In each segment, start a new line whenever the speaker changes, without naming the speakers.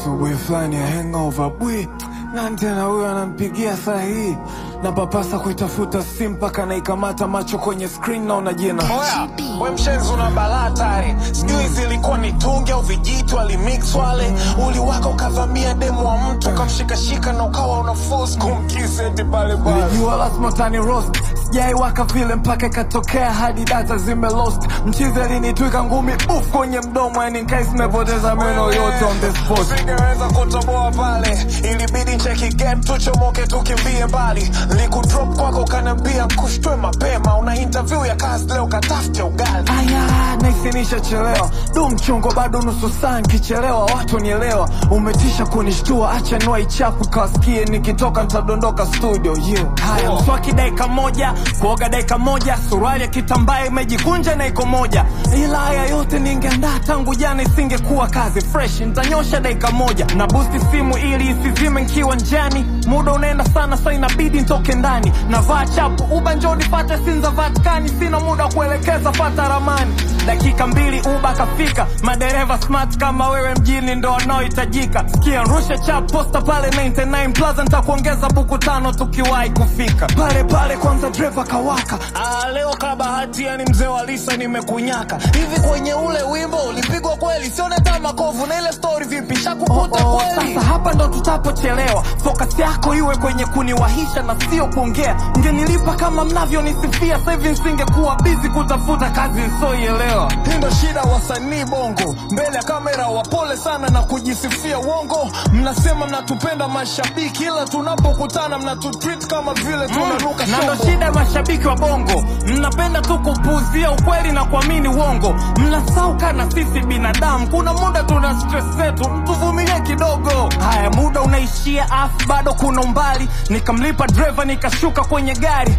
asubuhi fulani ya hangover bwi nani tena huyo anampigia saa hii na papasa kuitafuta simu mpaka naikamata macho kwenye screen naona jina
Oya, we mshenzi una balaa tare sijui zilikuwa ni tungi au vijitu alimix wale uliwaka ukavamia demu wa mtu ukamshikashika na ukawa una force kumkisi eti pale pale
nilijua lazima tani roast sijaiwaka vile mpaka ikatokea hadi data zime lost mchizi alinitwika ngumi uf kwenye mdomo yani nkai zimepoteza meno yote on the spot
usingeweza kutoboa pale ilibidi cheki game tuchomoke tukimbie mbali likudrop kwako ukaniambia kushtwe mapema una interview ya kazi leo katafute ugali
aya naisinisha chelewa du mchongo bado nusu saa nkichelewa watu nielewa umetisha kunishtua acha nua ichafu kawasikie nikitoka ntadondoka studio yeah. haya
Oh.
mswaki dakika moja kuoga dakika moja suruali ya kitambaa imejikunja na iko moja ila haya yote ningeandaa tangu jana isingekuwa kazi fresh ntanyosha dakika moja na busti simu ili isizime nkiwa njani muda unaenda sana sa inabidi ntoke ndani navaa chapu uba njoni fate sinza vatikani sina muda wa kuelekeza fata ramani dakika mbili uba kafika madereva smart kama wewe mjini ndo wanaohitajika sikia rusha chap posta pale 99 plaza ntakuongeza buku tano tukiwahi kufika pale pale kwanza dreva kawaka
Ah, leo kabahati yani mzee wa Lisa nimekunyaka hivi kwenye ule wimbo ulipigwa kweli sione hata makovu na ile story vipi shakukuta
Oh, oh,
kweli
sasa hapa ndo tutapochelewa focus yako iwe kwenye kuniwahisha na sio kuongea ngenilipa kama mnavyonisifia sasa hivi nisingekuwa bizi kutafuta kazi nsioielewa
hii ndo shida wasanii bongo mbele ya kamera wapole sana na kujisifia uongo mnasema mnatupenda mashabiki ila tunapokutana mnatutreat kama vile tunanuka
na ndo
shombo.
shida ya mashabiki wa bongo mnapenda tu kupuuzia ukweli na kuamini uongo mnasauka na sisi binadamu kuna muda tuna stress zetu mtuvumilie kidogo haya muda unaishia afu bado kuna umbali nikamlipa dreva nikashuka kwenye gari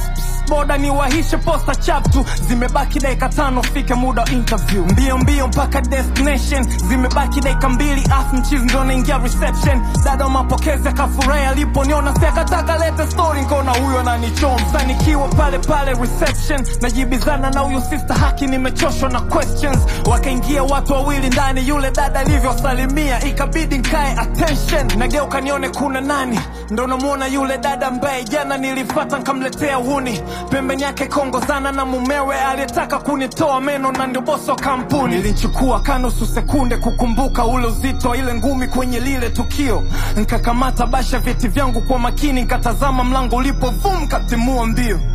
boda ni wahishe posta chaptu zimebaki dakika tano fike muda wa interview mbio mbio mpaka destination zimebaki dakika mbili afu mchizi ndo naingia reception dada wa mapokezi akafurahi aliponiona si akataka lete story nkaona huyo ananichomsa nikiwa pale pale reception najibizana na huyu sister haki nimechoshwa na questions wakaingia watu wawili ndani yule dada alivyosalimia ikabidi nkae attention nageuka nione kuna nani ndo namwona yule dada ambaye jana nilifata nkamletea huni pembeni yake kongozana na mumewe aliyetaka kunitoa meno na ndio bosi wa kampuni nilichukua kanusu sekunde kukumbuka ule uzito wa ile ngumi kwenye lile tukio nkakamata basha vyeti vyangu kwa makini nkatazama mlango ulipo vum katimua mbio